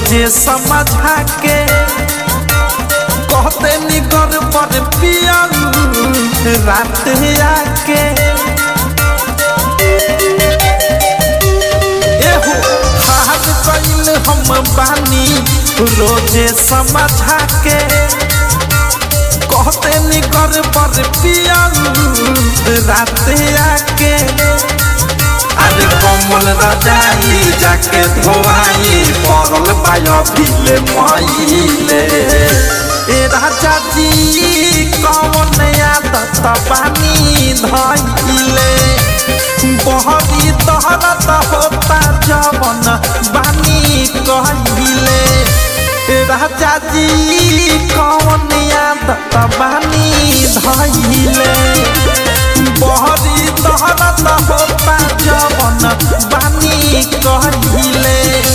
रोजे समझा के कहते निगर पर पियरू रात आके एहो हार कैल हम बानी रोजे समझा के कहते निगर पर पियरू रात आके अरे कमल रजाई जाके धोआई पड़ल बायो भीले मईले ए राजा जी कौन आदत बानी धइले बहरी तहरत होता जवन बानी कहिले ए राजा जी कौन आदत बानी धइले बहरी तहरत होता जवन बानी कहिले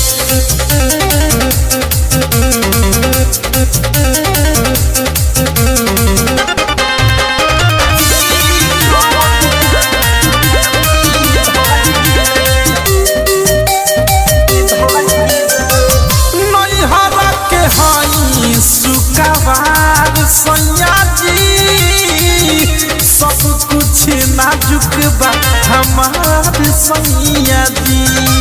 नैहरा के हई सुकवार सैया जी सब कुछ नाजुक बा हमार सैया जी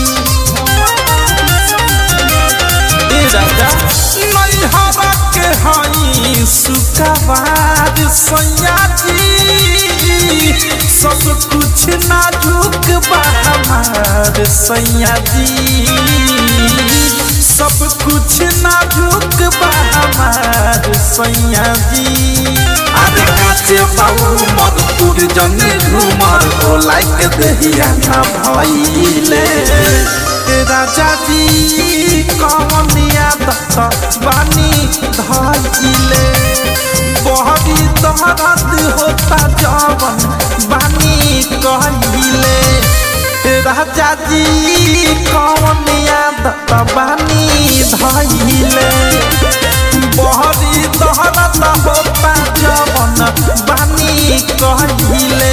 ए राजा नैहरा के हई सुकवार सैया जी सब कुछ नाजुक बा हमार सैया जी सब कुछ नाजुक बा हमार सैया जी अरे काचे बाबू मधुपुर जने घूमर ओ लाइक दहिया ना भइले ए राजा जी कौन आदत बानी धइले बहरी दहरत होता जवन बानी कहिले राजा जी कौन आदत बानी धइले बहरी दहरत होता जवन बानी कहिले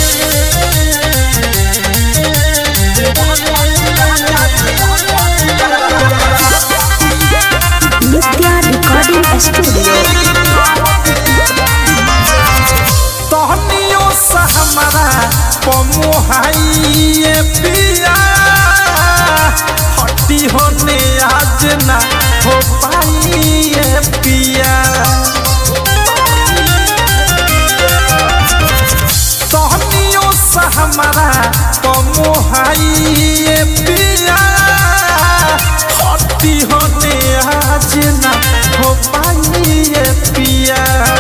नित्या रिकॉर्डिंग स्टूडियो तहनियो से हमारा पमुहाइए पिया हट्टी होने आज ना हो पाइए पिया तहनियो से हमारा पमुहाइए पिया हट्टी होने आज ना हो पाइए पिया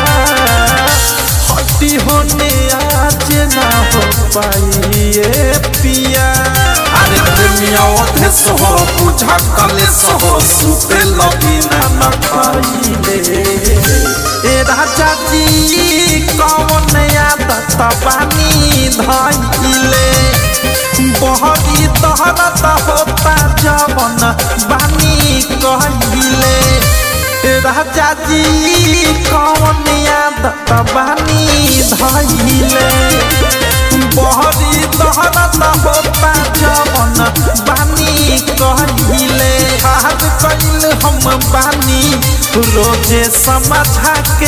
हट्टी होने आज ना हो पाइए पिया अरे प्रेमिया ओथे सहो बुझा कले सहो सुते लबिना न खाइले ए राजा जी कौन आदत बानी धइले बहरी तहरत होता जवन बानी कहिले राजा जी कौन आदत बानी धइले बहरी तहरत होता जवन बानी कहिले हाथ कैल हम बानी रोजे समझा के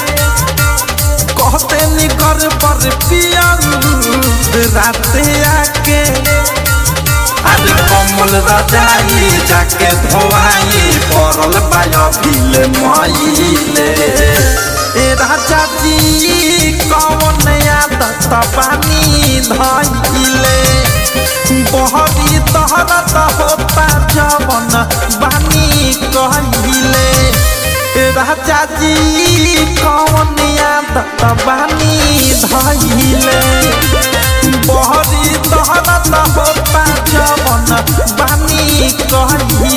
कहते निकर पर पियरू रात आके अरे कमल रजाई जाके धोआई पड़ल बायो भीले मईले ए राजा जी कौन आदत बानी धइले बहरी तहरत होता जवन बानी कहिले राजा जी कौन आदत बानी धइले बहरी तहरत होता जवन बानी कहिले